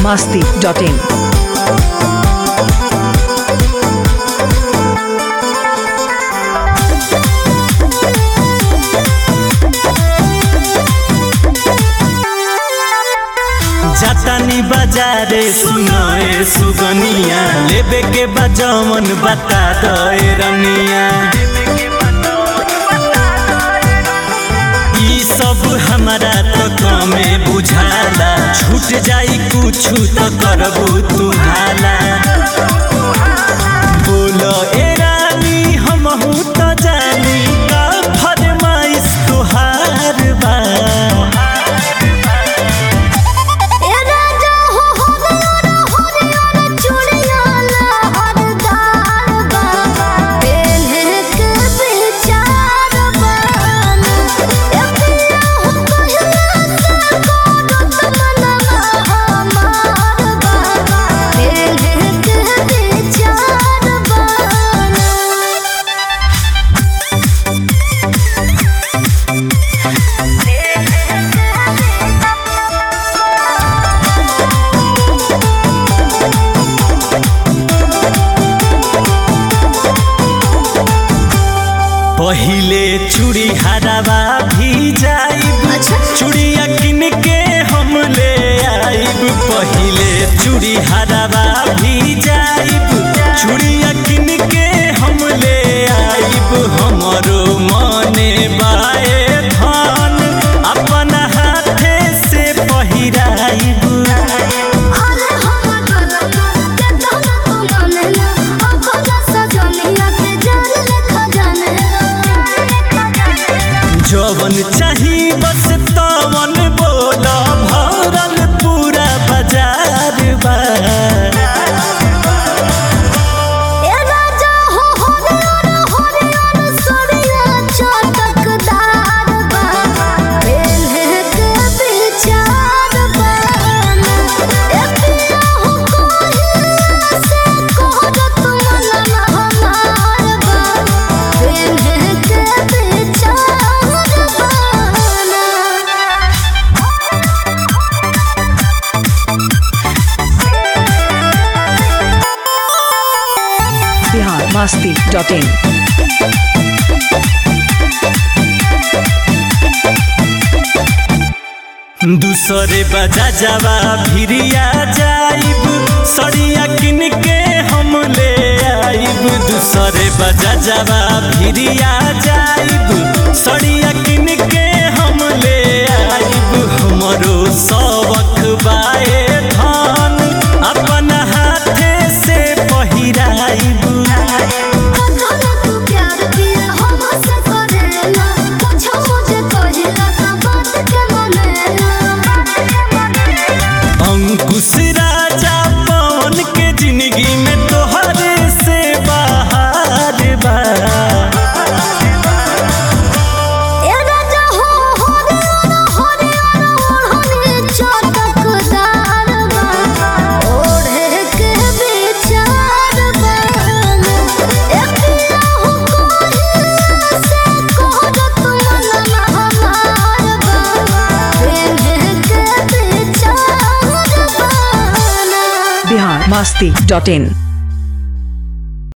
masti.in. जातानी बाजारे सुनए सुगनिया लेबे के बजमन बता दए रनिया ई सब हमारा तो कमे बुझाला छूट जाई कुछ तो करबू तू हाला बोलो ए रानी हमहू तो जानी का फरमाइश तोहार बा ए राजा हो हरियर हरियर चूड़िया लहरदार बा पेन्हे के विचार बन ए पिया हो कहिया से करत मनवा हमार बा पेन्हे के विचार बन पहिले चूड़ी हरावा भी जाइब अच्छा। चूड़िया किन के हम ले आइब पहिले चूड़ी हरावा भी जाइब चूड़िया किन के हम ले आइब हमरो मने बाए धन अपन हाथे से पहिराइब अरे हम गलना के तोना तू मानेला अखोजा सजनिया के जान लेखा जाने जवन चाही बस तवन बोल भरल पूरा बाजार बा ए राजा हो हरियर हरियर सरिया चटकदार बा पेन्हे के विचार बन ए पिया हो कहिया से करत मनवा हमार बा पेन्हे के विचार बन Bihar masti.in. दूसरे बजा जावा भिरिया जाइब सड़िया किन के हम ले आइब दूसरे बजा जावा भिरिया जाइब सड़िया किन के हम ले आइब हमरो सबक बाए धन अपन हाथे से पहिराइब कथन तू प्यार दिया हमसे करेला पूछो मुझे कहिला का बात के मनेला अंकुश राजा पवन के जिंदगी में तोहरे से बाहर बा ए राजा हो हरियर हरियर ओढ़नी चटकदार बा ओढ़े के विचार बन ए पिया हो कहिया से करत मनवा हमार बा पेन्हे के विचार बन Bihar masti.in.